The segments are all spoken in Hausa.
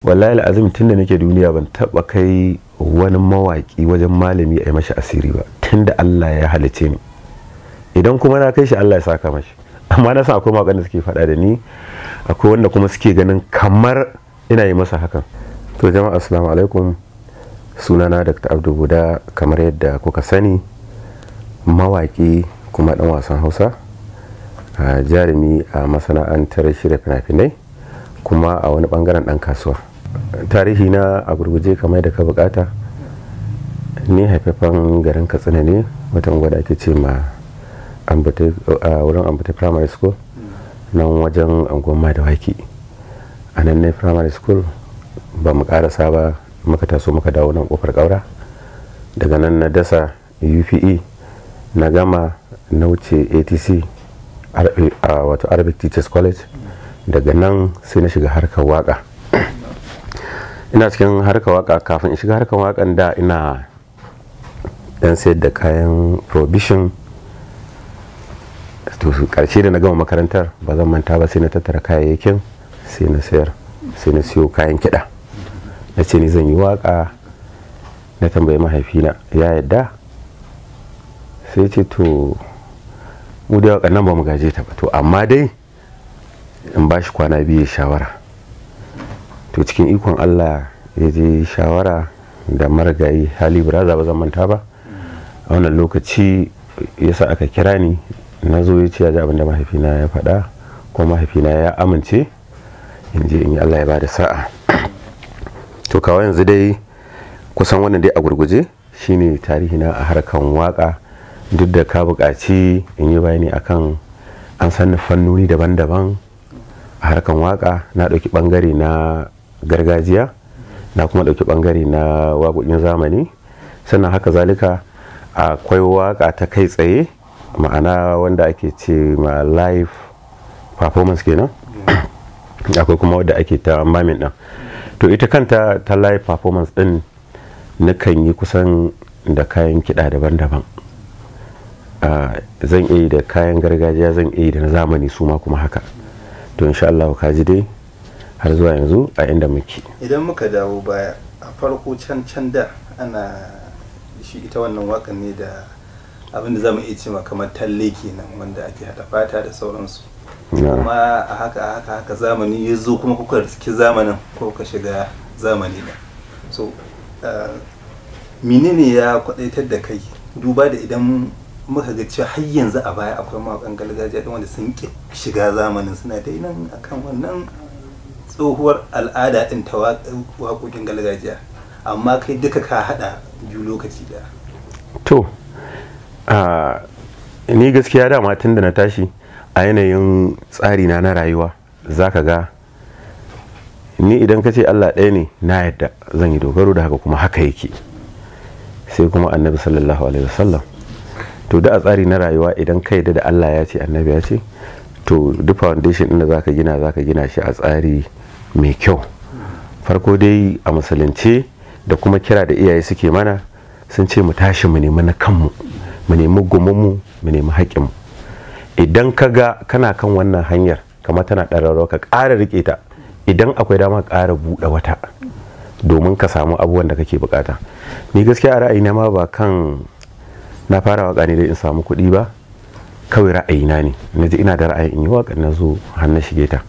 wallahi azim tun da nake duniya ban taba kai wani mawaki wajen malami a yi mashi asiri ba tun da Allah ya halice ni idan kuma na kai shi Allah ya saka mashi amma na san akwai mawakan da suke faɗa da ni akwai wanda kuma suke ganin kamar ina yi masa hakan to jama'a assalamu alaikum sunana dr abdu buda kamar yadda kuka sani mawaki kuma dan wasan hausa a jarumi a masana'antar shirya fina-finai kuma a wani bangaren dan kasuwa tarihi na a gurguje kamar da ka bukata ni haifafan garin katsina ne watan gwada ake ce ma a wurin ambata primary school nan wajen angon da waki a nan ne primary school ba mu karasa ba muka taso muka dawo nan kofar kaura daga nan na dasa upe na gama na wuce atc wato arabic teachers college daga nan sai na shiga harkar waka ina cikin harkar waka kafin in shiga harkar wakan da ina dan sayar da kayan provision to karshe da na gama makarantar ba zan manta ba sai na tattara kayayyakin sai na sayar sai na siyo kayan kiɗa na ce ni zan yi waka na tambayi mahaifina ya yadda sai ce to mu da wakan nan ba mu gaje ta ba to amma dai in ba shi kwana biyu shawara to cikin ikon allah ya je shawara da marigayi hali braza ba zan manta ba a wannan lokaci yasa aka kira ni na zo ya ce ya ji abin da mahaifina ya faɗa ko mahaifina ya amince in je in yi allah ya ba da sa'a to kawai yanzu dai kusan wannan dai a gurguje shine tarihi na a harkan waka duk da ka buƙaci in yi bayani akan an sanni fannoni daban-daban a harkan waka na ɗauki ɓangare na gargajiya na kuma ɗauki ɓangare na waƙoƙin zamani sannan haka zalika akwai waka ta kai tsaye ma'ana wanda ake ce ma live performance kenan akwai kuma wadda ake ta mamin ɗin to ita kanta ta live performance ɗin nakan yi kusan da kayan kiɗa daban-daban zan iya yi da kayan gargajiya zan iya yi da na zamani su ma kuma haka to insha Allah ka ji dai har zuwa yanzu a inda muke idan muka dawo baya a farko can can da ana shi ita wannan wakan ne da abinda za mu iya cewa kamar talle kenan wanda ake hada fata da sauransu kuma a haka a haka haka zamani ya zo kuma kuka riski zamanin ko ka shiga zamani da so menene ya kwadaitar da kai duba da idan muka ga cewa har yanzu a baya akwai mawakan gargajiya wanda sun ki shiga zamanin suna dai nan akan wannan tsohuwar al'ada din ta waƙoƙin gargajiya amma kai duka ka hada biyu lokaci da to ni gaskiya dama tun da na tashi a yanayin tsari na na rayuwa za ka ga ni idan ka ce allah ɗaya ne na yadda zan yi dogaro da haka kuma haka yake sai kuma annabi sallallahu alaihi wasallam to da a tsari na rayuwa idan ka yadda da allah ya ce annabi ya ce to duk foundation ɗin da za ka gina za ka gina shi a tsari mai kyau farko dai a musulunce da kuma kira da iyaye suke mana sun ce mu tashi mu nemi na kanmu mu nemi gumunmu mu nemi haƙƙinmu idan ka ga kana kan wannan hanyar kamar tana ɗararrawa ka ƙara riƙe ta idan akwai dama ƙara buɗe wata domin ka samu abubuwan da kake bukata ni gaskiya a ra'ayina ma ba kan na fara waka ne dai in samu kuɗi ba kawai ra'ayina ne na ji ina da ra'ayin in yi waka na zo har na shige ta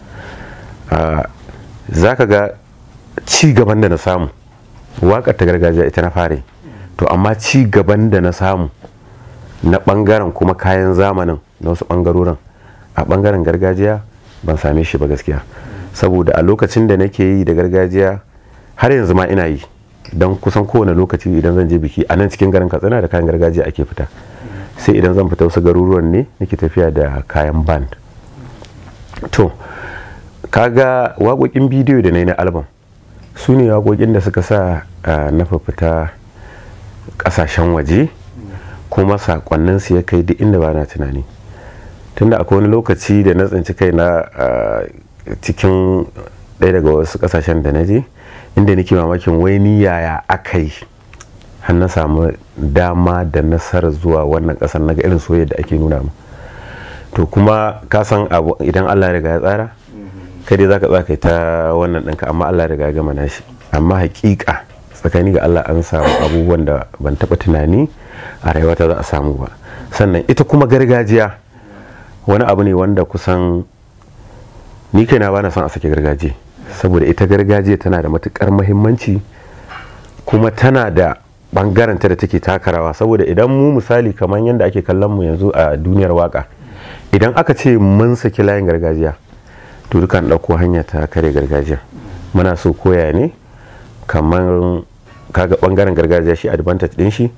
za ka ga ci gaban da na samu waƙar ta gargajiya ita na fare to amma ci gaban da na samu na ɓangaren kuma kayan zamanin na wasu ɓangarorin a ɓangaren gargajiya ban same shi ba gaskiya saboda a lokacin da nake yi da gargajiya har yanzu ma ina yi don kusan kowane lokaci idan zan je biki a nan cikin garin katsina da kayan gargajiya ake fita sai idan zan fita wasu garuruwan ne nake tafiya da kayan band to kaga waƙoƙin bidiyo da na yi na album su ne waƙoƙin da suka sa na fita ƙasashen waje kuma saƙonnin su ya kai duk inda ba na tunani tunda akwai wani lokaci da na tsinci kai na cikin ɗaya daga wasu ƙasashen da na je inda nake mamakin wai ni yaya aka yi har na samu dama da nasarar zuwa wannan ƙasar na ga irin soyayya da ake nuna mu to kuma ka san abu idan allah ya riga ya tsara kai dai zaka tsaka ta wannan ɗinka amma Allah riga gama nashi amma hakika tsakani ga Allah an samu abubuwan da ban taɓa tunani a rayuwata za a samu ba sannan ita kuma gargajiya wani abu ne wanda kusan ni kaina ba na son a sake gargajiya saboda ita gargajiya tana da matukar muhimmanci kuma tana da bangaranta da take takarawa saboda idan mu misali kamar yadda ake kallon mu yanzu a duniyar waka idan aka ce mun saki layin gargajiya to dukan ɗauko hanya ta kare gargajiya muna so koya ne kamar kaga bangaren gargajiya shi advantage din shi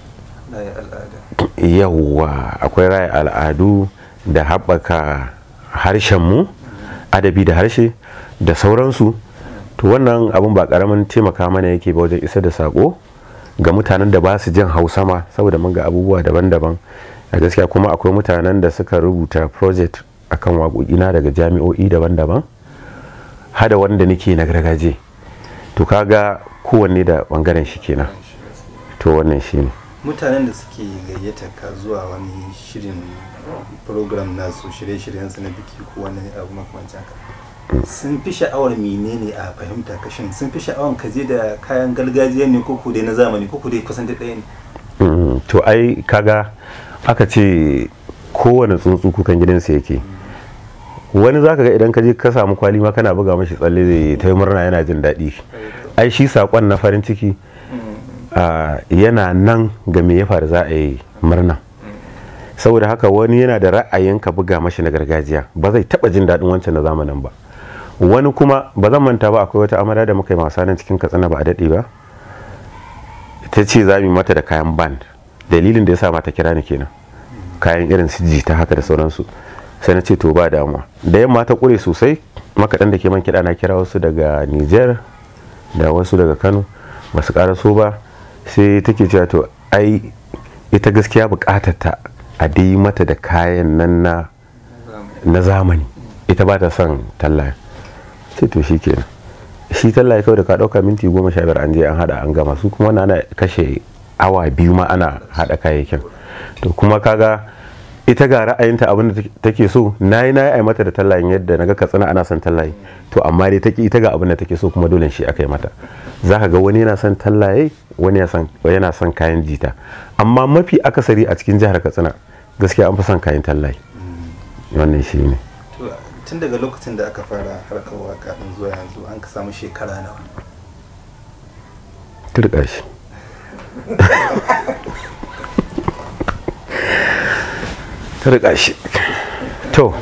yawwa akwai raya al'adu da haɓaka harshenmu adabi da harshe da sauransu to wannan abun ba karamin taimaka mana yake ba wajen isa da sako ga mutanen da ba su jin hausa ma saboda mun ga abubuwa daban-daban a gaskiya kuma akwai mutanen da suka rubuta project akan waƙoƙina daga jami'o'i daban-daban hada wanda nake na gargaje to kaga kowanne da bangaren shi kenan to wannan shi ne mutanen da suke gayyata ka zuwa wani shirin program nasu shirye-shiryen su na biki ko wani abu makamancin haka sun fi sha'awar menene a fahimta kashin sun fi sha'awar ka je da kayan gargajiya ne ko dai na zamani ko dai kusan da ɗaya ne to ai kaga aka ce kowane tsuntsu kukan gidansa yake wani zaka ga idan ka je ka samu kwali ma kana buga mashi tsalle zai ta murna yana jin daɗi ai shi saƙon na farin ciki yana nan ga me ya faru za a yi murna saboda haka wani yana da ra'ayin ka buga mashi na gargajiya ba zai taba jin daɗin wancan na zamanin ba wani kuma ba zan manta ba akwai wata amara da muka yi masa nan cikin katsina ba a daɗe ba ta ce za mu mata da kayan band dalilin da ya sa mata kira ni kenan kayan irin su ta haka da sauransu sai na ce to ba damuwa da yamma ta kure sosai makaɗan da ke man kiɗa na kira wasu daga niger da wasu daga kano ba su so ba sai take cewa to ai ita gaskiya bukatar ta a dai mata da kayan nan na na zamani ita ba ta son tallaye sai to shi kenan shi tallaye kawai da ka dauka minti goma sha biyar an je an hada an gama su kuma ana kashe awa biyu ma ana hada kayayyakin to kuma kaga ita ga ra'ayinta abin da take so na yi na yi mata da tallayin yadda na ga katsina ana son tallaye to amma dai take ita ga abin da take so kuma dole shi aka yi mata za ka ga wani yana son tallaye wani yana son kayan jita amma mafi akasari a cikin jihar katsina gaskiya an fi son kayan tallaye wannan shi ne tun daga lokacin da aka fara harkar waka din zuwa yanzu an ka samu shekara nawa turka shi turka shi to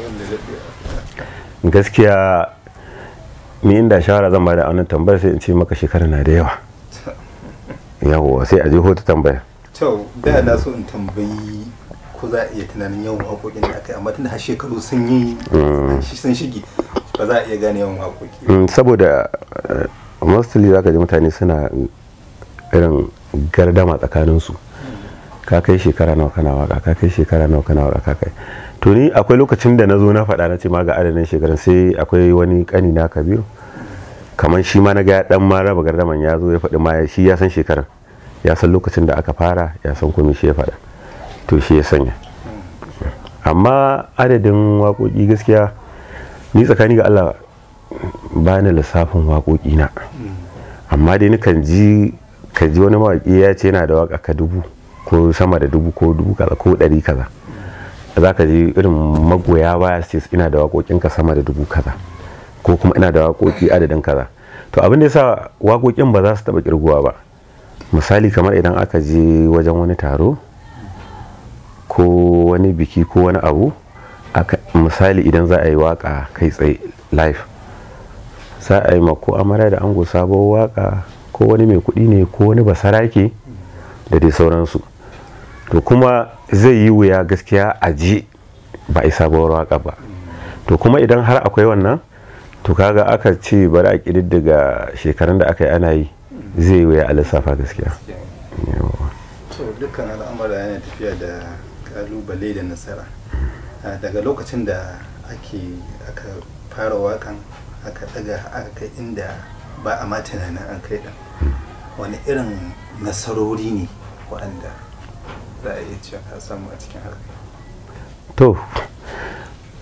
gaskiya ni inda shawara zan bada a wannan tambayar sai in ce maka shekara na da yawa yawo sai a je hoto tambaya to da na so in tambayi ko za a iya tunanin yawan waƙoƙin da aka yi amma tunda har shekaru sun yi sun shige ba za a iya gane yawan waƙoƙi saboda mostly za ka ji mutane suna irin gardama tsakaninsu ka kai shekara nawa kana waka ka kai shekara nawa kana waka ka kai to ni akwai lokacin da na zo na faɗa na ce ma ga adadin shekarun sai akwai wani kani na kabiru kamar shi ma na ga dan ma raba gardaman ya zo ya faɗi ma shi ya san shekarun ya san lokacin da aka fara ya san kuma shi ya faɗa to shi ya sanya amma adadin waƙoƙi gaskiya ni tsakani ga Allah ba ni lissafin waƙoƙi na amma dai nikan ji ka ji wani mawaƙi ya ce yana da waƙa ka dubu ko sama da dubu ko dubu kaza ko ɗari kaza za ka ji irin magoya baya su ina da waƙoƙin ka sama da dubu kaza ko kuma ina da waƙoƙi adadin kaza to abin da yasa waƙoƙin ba za su taɓa kirguwa ba misali kamar idan aka je wajen wani taro ko wani biki ko wani abu misali idan za a yi waka kai tsaye live za a yi ko amara da ango sabuwar waka ko wani mai kuɗi ne ko wani basarake da dai sauransu to kuma zai yi wuya gaskiya a ji ba a sabuwar waka ba to kuma idan har akwai wannan to kaga aka ce bari a ƙididdiga shekarun da aka yi ana yi zai yi wuya a lissafa gaskiya to dukkan al'amura yana tafiya da kalubale da nasara daga lokacin da ake aka fara wakan aka daga aka kai inda ba a ma tunanin an kai din wani irin nasarori ne waɗanda za a iya cewa ka samu a cikin harkar to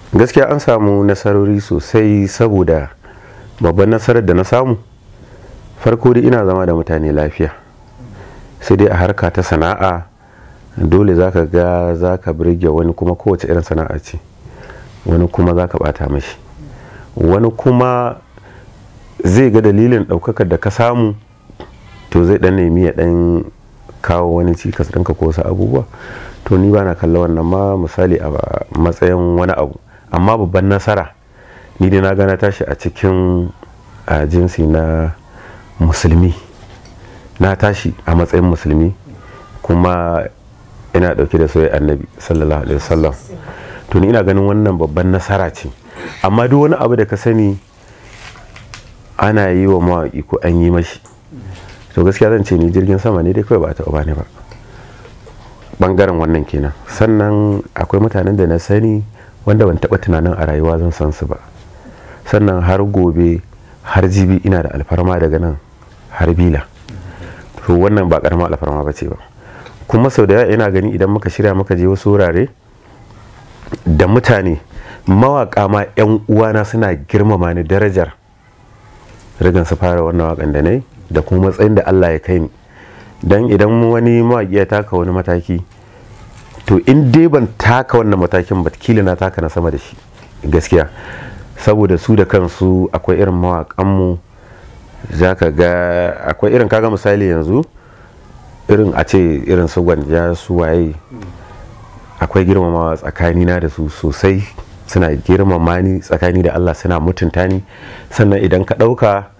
gaskiya an samu nasarori sosai saboda babban nasarar da na samu farko dai ina zama da mutane lafiya sai dai a harka ta sana'a dole za ka ga za ka birge wani kuma kowace irin sana'a ce wani kuma za ka bata mashi wani kuma zai ga dalilin ɗaukakar da ka samu to zai ɗan nemi ya ɗan kawo wani cikas ɗinka ko wasu abubuwa to ni ba na kalla wannan ma misali a matsayin wani abu amma babban nasara ni dai na gana tashi a cikin a jinsi na musulmi na tashi a matsayin musulmi kuma ina dauke da soyayya annabi sallallahu alaihi wasallam to ni ina ganin wannan babban nasara ce amma duk wani abu da ka sani ana yi wa mawaƙi ko an yi mashi to gaskiya zan ce ni jirgin sama ne dai kawai ba a taɓa bani ba bangaren wannan kenan sannan akwai mutanen da na sani wanda ban taɓa tunanin a rayuwa zan san su ba sannan har gobe har jibi ina da alfarma daga nan har bila to wannan ba karamar alfarma ba ce ba kuma sau da yawa ina gani idan muka shirya muka je wasu wurare da mutane mawaka ma 'yan uwana suna girmama ni darajar rigan su fara wannan wakan da na yi da kuma matsayin da allah ya kai ni don idan wani mawaƙi ya taka wani mataki to in dai ban taka wannan matakin ba kila na taka na sama da shi gaskiya saboda su da kansu akwai irin mawaƙanmu za ka ga akwai irin kaga misali yanzu irin a ce irin su gwanja su waye akwai girmamawa tsakanina da su sosai suna girmama ni tsakani da allah suna mutunta ni sannan idan ka ɗauka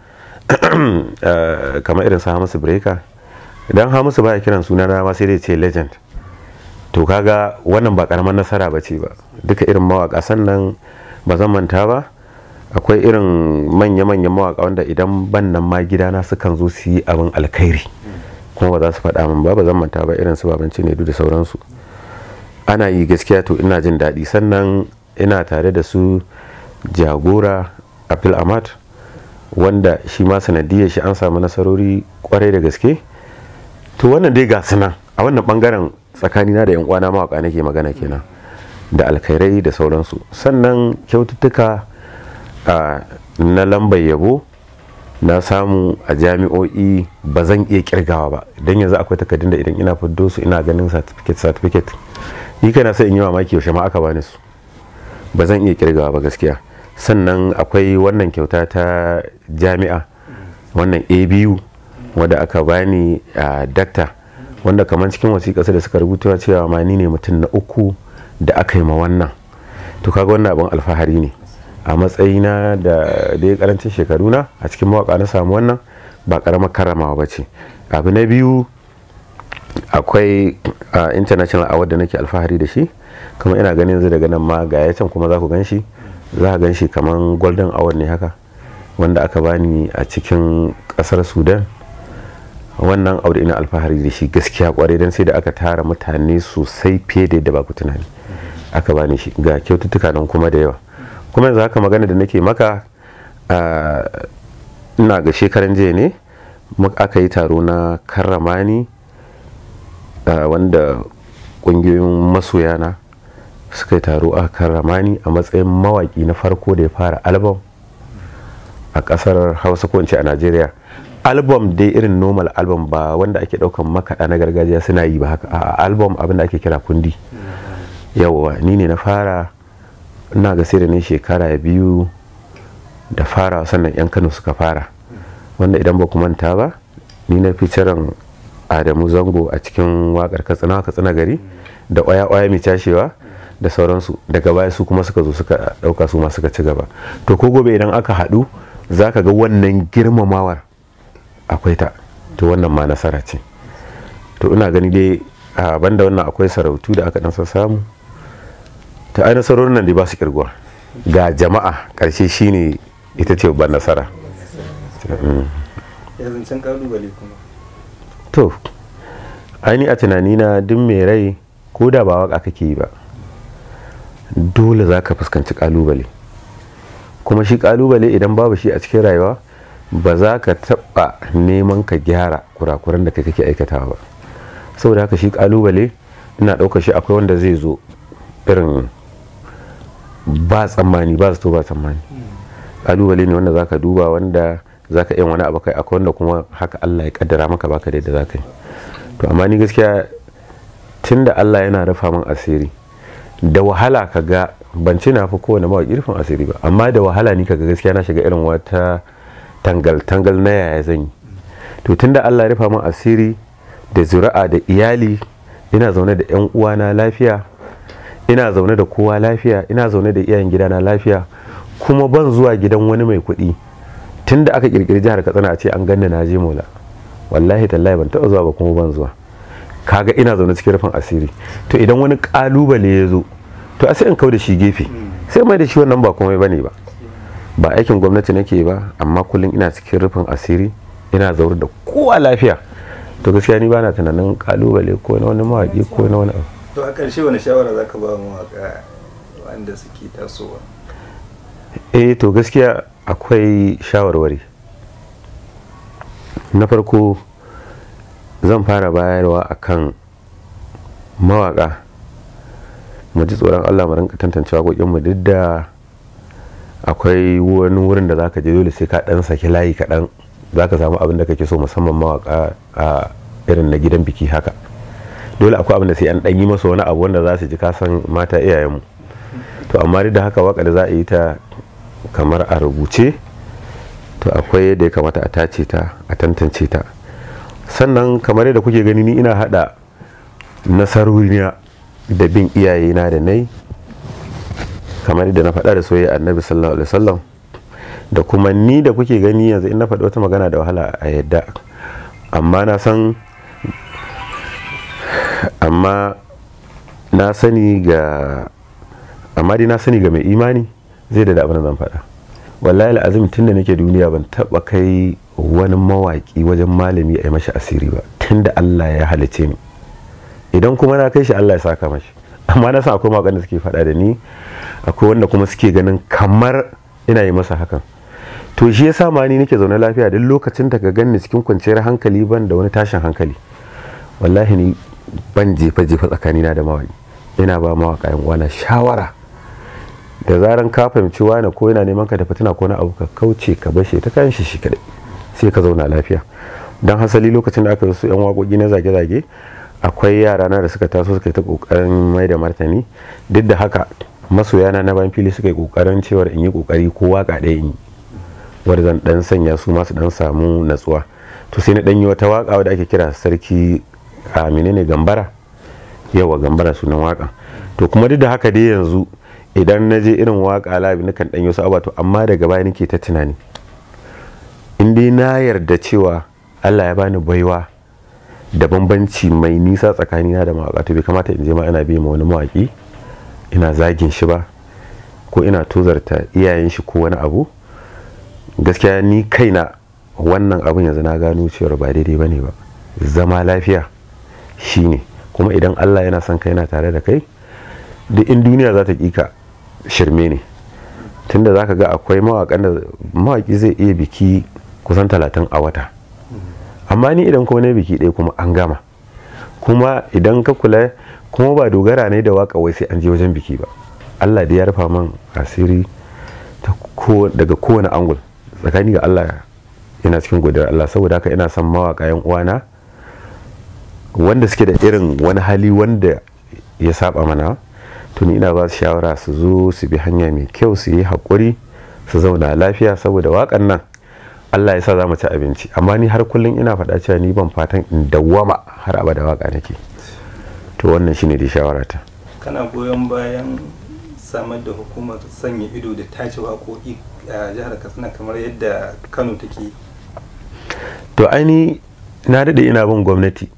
kamar irin su hamisu breaker idan hamisu baya kiran suna na ma sai dai ce legend to kaga wannan ba karamar nasara ba ce ba duka irin mawaka sannan ba zan manta ba akwai irin manya-manyan mawaka wanda idan ban nan ma gidana sukan zo su yi abin alkhairi kuma ba za su faɗa min ba ba zan manta ba irin su babanci ne da sauransu ana yi gaskiya to ina jin daɗi sannan ina tare da su jagora apil amat wanda shi ma sanadiyar shi an samu nasarori kwarai da gaske to wannan dai ga nan a wannan bangaren tsakanina da yan uwana mawaka nake magana kenan da alkhairai da sauransu sannan kyaututtuka na lambar yabo na samu a jami'o'i ba zan iya kirgawa ba don yanzu akwai takardun da idan ina fiddo su ina ganin certificate certificate ni kana sai in yi mamaki yaushe ma aka bani su ba zan iya kirgawa ba gaskiya sannan akwai wannan kyauta ta jami'a wannan abu wadda aka bani a dakta wanda kamar cikin wasiƙa da suka rubuta cewa ma ni ne mutum na uku da aka yi ma wannan to kaga wannan abin alfahari ne a matsayina da dai karancin shekaruna a cikin mawaka na samu wannan ba karamar karamawa ba ce abu na biyu akwai international award da nake alfahari da shi kuma ina ganin yanzu daga nan ma ga ya can kuma za ku gan shi za a gan shi kamar golden award ne haka wanda aka bani a cikin kasar sudan wannan aure ina alfahari da shi gaskiya kwarai don sai da aka tara mutane sosai fiye da yadda ba ku tunani aka bani shi ga kyaututtuka nan kuma da yawa kuma yanzu haka magana da nake maka ina ga shekaran jiya ne aka yi taro na karrama ni wanda kungiyoyin masoyana suka yi taro a karrama ni a matsayin mawaki na farko da ya fara album a kasar hausa ko a najeriya album dai irin normal album ba wanda ake daukan makaɗa na gargajiya suna yi ba haka a album abinda ake kira kundi yawa ni ne na fara ina ga sai da ne shekara biyu da fara sannan yan kano suka fara wanda idan ba ku manta ba ni na fi ciran adamu zango a cikin wakar katsina katsina gari da oya oya mai cashewa da sauransu daga baya su kuma suka zo suka dauka su ma suka ci gaba to ko gobe idan aka haɗu za ka ga wannan girmamawar akwai ta to wannan ma nasara ce to ina gani dai a banda wannan akwai sarautu da aka dan samu ta ai nasarorin nan dai ba su kirguwa ga jama'a karshe shine ita ce babban nasara yanzu can kalubale kuma to aini a tunanina duk mai rai ko da ba waka kake yi ba dole za ka fuskanci kalubale kuma shi kalubale idan babu shi a cikin rayuwa ba za ka taɓa neman ka gyara kurakuran da kai kake aikatawa ba saboda haka shi kalubale ina ɗaukar shi akwai wanda zai zo irin ba tsammani ba zato ba tsammani kalubale ne wanda zaka duba wanda zaka iya wani abu kai akwai wanda kuma haka Allah ya kaddara maka baka da yadda zaka yi to amma ni gaskiya tunda Allah yana rufa min asiri da wahala ka ga ban ce na fi kowane mawaƙi rufin asiri ba amma da wahala ni kaga gaskiya na shiga irin wata tangal tangal na yaya zan yi to tunda Allah ya rufa min asiri da zuri'a da iyali ina zaune da yan uwana lafiya ina zaune da kowa lafiya ina zaune da iyayen gidana lafiya kuma ban zuwa gidan wani mai kuɗi tunda aka kirkiri jihar Katsina a ce an ganni na je mola wallahi tallahi ban taɓa zuwa ba kuma ban zuwa kaga ina zaune cikin rufin asiri to idan wani kalubale ya zo to a sai in kau da shi gefe sai mai da shi wannan ba komai bane ba ba aikin gwamnati nake ba amma kullum ina cikin rufin asiri ina zaune da kowa lafiya to gaskiya ni bana tunanin kalubale ko na wani mawaki ko na wani abu to a ƙarshe wani shawara zaka ba mawaka wanda suke tasowa eh to gaskiya akwai shawarwari na farko zan fara bayarwa akan mawaka mu ji tsoron allah mu rinka tantance waƙoƙinmu duk da akwai wani wurin da zaka je dole sai ka dan saki layi kaɗan zaka samu abin da kake so musamman mawaka a irin na gidan biki haka dole akwai abin da sai an ɗan yi masa wani abu wanda za su ji kasan mata iyayenmu to amma duk da haka waka da za a yi ta kamar a rubuce to akwai yadda ya kamata a tace ta a tantance ta sannan kamar yadda kuke gani ni ina hada nasaroriya da bin iyayena da nai kamar yadda na faɗa da soyayya annabi sallallahu alaihi wasallam da kuma ni da kuke gani yanzu in na faɗi wata magana da wahala a yadda amma na san amma na sani ga amma dai na sani ga mai imani zai da abin da zan faɗa wallahi al'azim tun da nake duniya ban taɓa kai wani mawaƙi wajen malami a yi mashi asiri ba tun da Allah ya halice ni idan kuma na kai shi Allah ya saka mashi amma na san akwai mawaƙan da suke faɗa da ni akwai wanda kuma suke ganin kamar ina yi masa hakan to shi yasa ma ni nake zaune lafiya duk lokacin da ka ganni cikin kwanciyar hankali ban da wani tashin hankali wallahi ni ban jefa jefa tsakanina da mawaƙi ina ba mawaƙa yan wana shawara da zaran ka fahimci wani ko yana neman ka da fitina ko na abu ka kauce ka bashe ta kayan shi shi kadai sai ka zauna lafiya don hasali lokacin da aka yi su yan waƙoƙi na zage-zage akwai yara na da suka taso suka yi ta ƙoƙarin mai da martani duk da haka masoyana na bayan fili suka yi ƙoƙarin cewar in yi ƙoƙari ko waƙa ɗaya in yi wadda zan ɗan sanya su masu ɗan samu natsuwa to sai na ɗan yi wata waƙa wadda ake kira sarki a menene gambara yawa gambara sunan waƙa to kuma duk da haka dai yanzu idan na je irin waƙa labi na kan ɗanyo su to amma daga baya nake ta tunani in dai na yarda cewa allah ya bani baiwa da bambanci mai nisa tsakanina da mawaƙa to bai kamata in je ma ina biya ma wani mawaƙi ina zagin shi ba ko ina tozarta iyayen shi ko wani abu gaskiya ni kaina wannan abin yanzu na gano cewar ba daidai ba ne ba zama lafiya shine kuma idan allah yana son kai yana tare da kai duk in duniya za ta ka shirme ne tunda za ka ga akwai mawaƙan da mawaƙi zai iya biki kusan talatin a wata amma ni idan kuma na biki ɗaya kuma an gama kuma idan ka kula kuma ba dogara ne da waka wai sai an je wajen biki ba allah da ya rufa man asiri daga kowane angul tsakani ga allah ina cikin godiyar allah saboda haka ina son mawaka yan uwana wanda suke da irin wani hali wanda ya saba mana tuni ina ba su shawara su zo su bi hanya mai kyau su yi haƙuri su zauna lafiya saboda waƙan nan allah ya sa za mu ci abinci amma ni har kullum ina faɗa cewa ni ban fatan in dawwama har abada waƙa nake to wannan shine dai shawarata kana goyon bayan samar da hukumar sanya ido da tace waƙoƙi a jihar katsina kamar yadda kano take to aini na daɗe ina bin gwamnati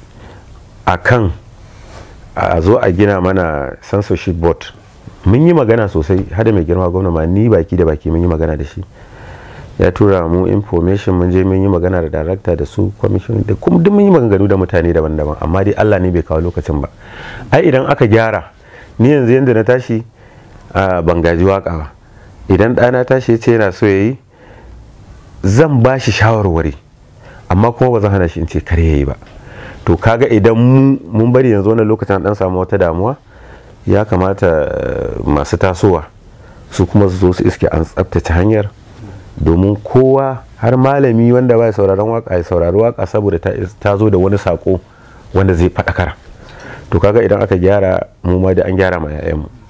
a kan a zo a gina mana censorship board mun yi magana sosai hada mai girma gwamna ma ni baki da baki mun yi magana da shi ya tura mu information mun je mun yi magana da darakta da su commission da kuma duk mun yi maganganu da mutane daban-daban amma dai Allah ne bai kawo lokacin ba ai idan aka gyara ni yanzu yanda na tashi a bangaji waka ba idan ɗana tashi ya ce yana so ya yi zan ba shi shawarwari amma kuma ba zan hana shi in ce kar ya yi ba to kaga idan mun bari yanzu wannan lokacin dan samu wata damuwa ya kamata masu tasowa su kuma su zo su iske an tsabtace hanyar domin kowa har malami wanda ba sauraron waka ya saurari waka saboda ta zo da wani sako wanda zai faɗakar to kaga idan aka gyara mu ma da an gyara ma 'ya'yanmu